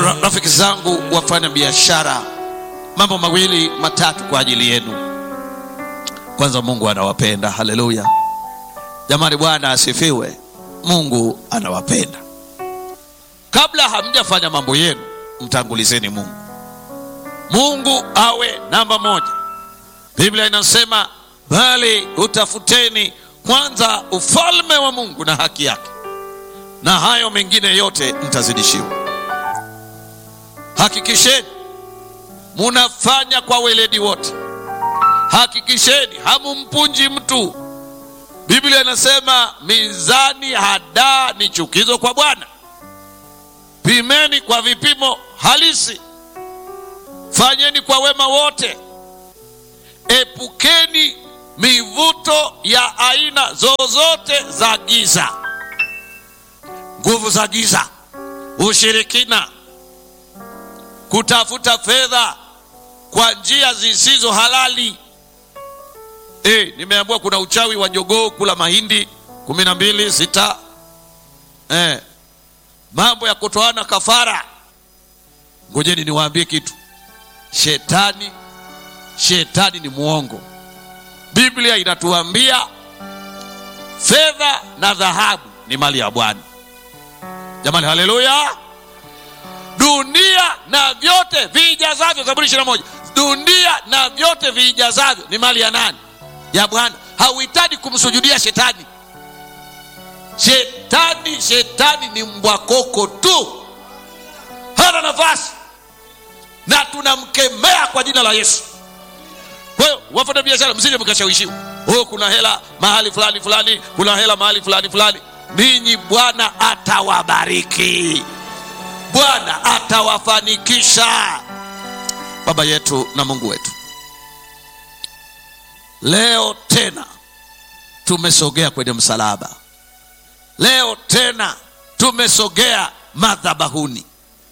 Ra- rafiki zangu wafanya biashara mambo mawili matatu kwa ajili yenu kwanza mungu anawapenda haleluya jamani bwana asifiwe mungu anawapenda kabla hamjafanya mambo yenu mtangulizeni mungu mungu awe namba moja biblia inasema bali utafuteni kwanza ufalme wa mungu na haki yake na hayo mengine yote mtazidishiwa hakikisheni munafanya kwa weledi wote hakikisheni hamumpunji mtu biblia inasema mizani hadaa ni chukizo kwa bwana pimeni kwa vipimo halisi fanyeni kwa wema wote epukeni mivuto ya aina zozote za giza nguvu za giza ushirikina kutafuta fedha kwa njia zisizo halali e, nimeambiwa kuna uchawi wa jogoo kula mahindi kumi na mbili sita e, mambo ya kutoana kafara ngojeni niwaambie kitu shetani shetani ni mwongo biblia inatuambia fedha na dhahabu ni mali ya bwana jamani haleluya dunia na vyote viijazavyo zaburi ishiri moja dunia na vyote viijazavyo ni mali ya nani ya bwana hauhitaji kumsujudia shetani shetani shetani ni mbwakoko tu hana nafasi na tunamkemea kwa jina la yesu kwa hiyo wafanya biashara msije mkashawishiwa oh, kuna hela mahali fulani fulani kuna hela mahali fulani fulani ninyi bwana atawabariki bwana atawafanikisha baba yetu na mungu wetu leo tena tumesogea kwenye msalaba leo tena tumesogea madhabahuni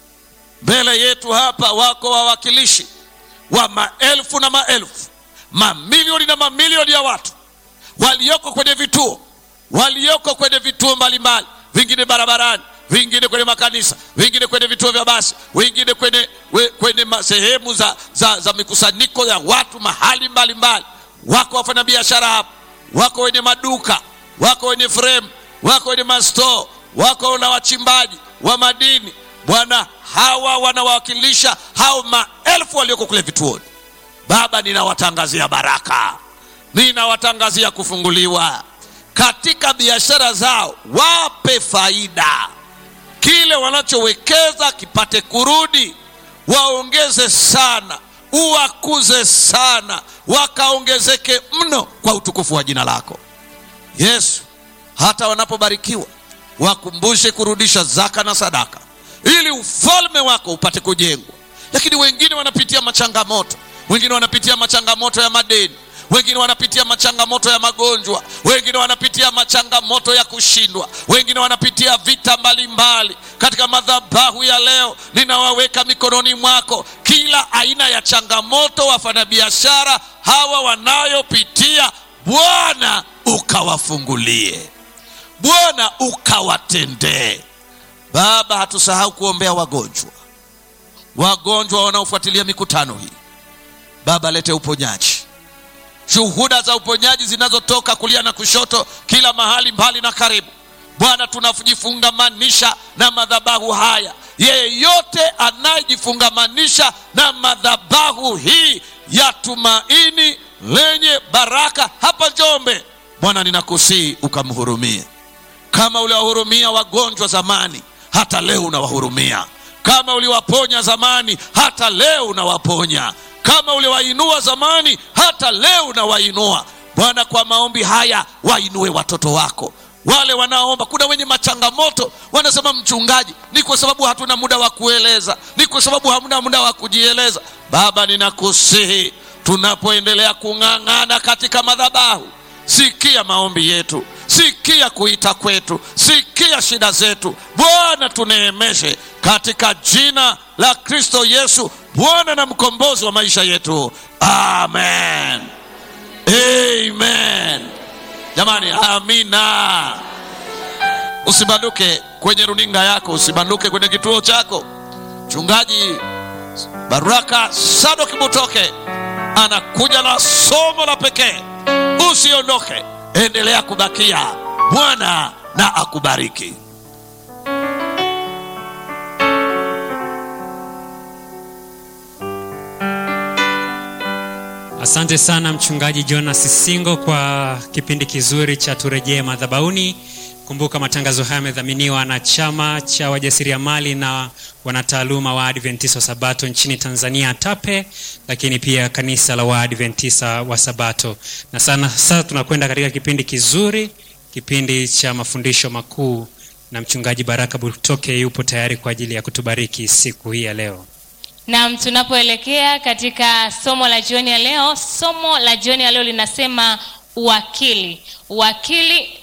mbele yetu hapa wako wawakilishi wa maelfu na maelfu mamilioni na mamilioni ya watu walioko kwenye vituo walioko kwenye vituo mbalimbali vingine barabarani vingine kwenye makanisa vingine kwenye vituo vya basi wengine kwenye, we, kwenye ma- sehemu za, za, za mikusanyiko ya watu mahali mbalimbali mbali. wako wafanyabiashara hapa wako wenye maduka wako wenye frame wako wenye mastoo wako na wachimbaji wa madini bwana hawa wanawakilisha hao maelfu walioko kule vituoni baba ninawatangazia baraka ninawatangazia kufunguliwa katika biashara zao wape faida kile wanachowekeza kipate kurudi waongeze sana uwakuze sana wakaongezeke mno kwa utukufu wa jina lako yesu hata wanapobarikiwa wakumbushe kurudisha zaka na sadaka ili ufalme wako upate kujengwa lakini wengine wanapitia machangamoto wengine wanapitia machangamoto ya madeni wengine wanapitia machangamoto ya magonjwa wengine wanapitia machangamoto ya kushindwa wengine wanapitia vita mbalimbali mbali. katika madhabahu ya leo ninawaweka mikononi mwako kila aina ya changamoto wafanyabiashara hawa wanayopitia bwana ukawafungulie bwana ukawatendee baba hatusahau kuombea wagonjwa wagonjwa wanaofuatilia mikutano hii baba lete uponyaji shuhuda za uponyaji zinazotoka kulia na kushoto kila mahali mbali na karibu bwana tunajifungamanisha na madhabahu haya yeyote anayejifungamanisha na madhabahu hii ya tumaini lenye baraka hapa njombe bwana ninakusii ukamhurumie kama uliwahurumia wagonjwa zamani hata leo unawahurumia kama uliwaponya zamani hata leo unawaponya kama uliwainua zamani hata leo unawainua bwana kwa maombi haya wainue watoto wako wale wanaomba kuna wenye machangamoto wanasema mchungaji ni kwa sababu hatuna muda wa kueleza ni kwa sababu hamna muda wa kujieleza baba ninakusihi tunapoendelea kung'ang'ana katika madhabahu sikia maombi yetu sikia kuita kwetu sikia shida zetu bwana tuneemeshe katika jina la kristo yesu bwana na mkombozi wa maisha yetu amen amen jamani amina usibanduke kwenye runinga yako usibanduke kwenye kituo chako mchungaji baraka sadoki butoke anakuja na somo la pekee usiondoke endelea kubakia bwana na akubariki Asante sana mchungaji Jonas Singo kwa kipindi kizuri cha turejee madhabauni. Kumbuka matangazo haya yamedhaminiwa na chama cha wajasiriamali na wanataaluma wa Adventista wa Sabato nchini Tanzania TAPE, lakini pia kanisa la Waadventista wa Sabato. Na sana sasa tunakwenda katika kipindi kizuri, kipindi cha mafundisho makuu, na mchungaji Baraka Butoke yupo tayari kwa ajili ya kutubariki siku hii ya leo. Naam, tunapoelekea katika somo la jioni ya leo, somo la jioni ya leo linasema uwakili. Uwakili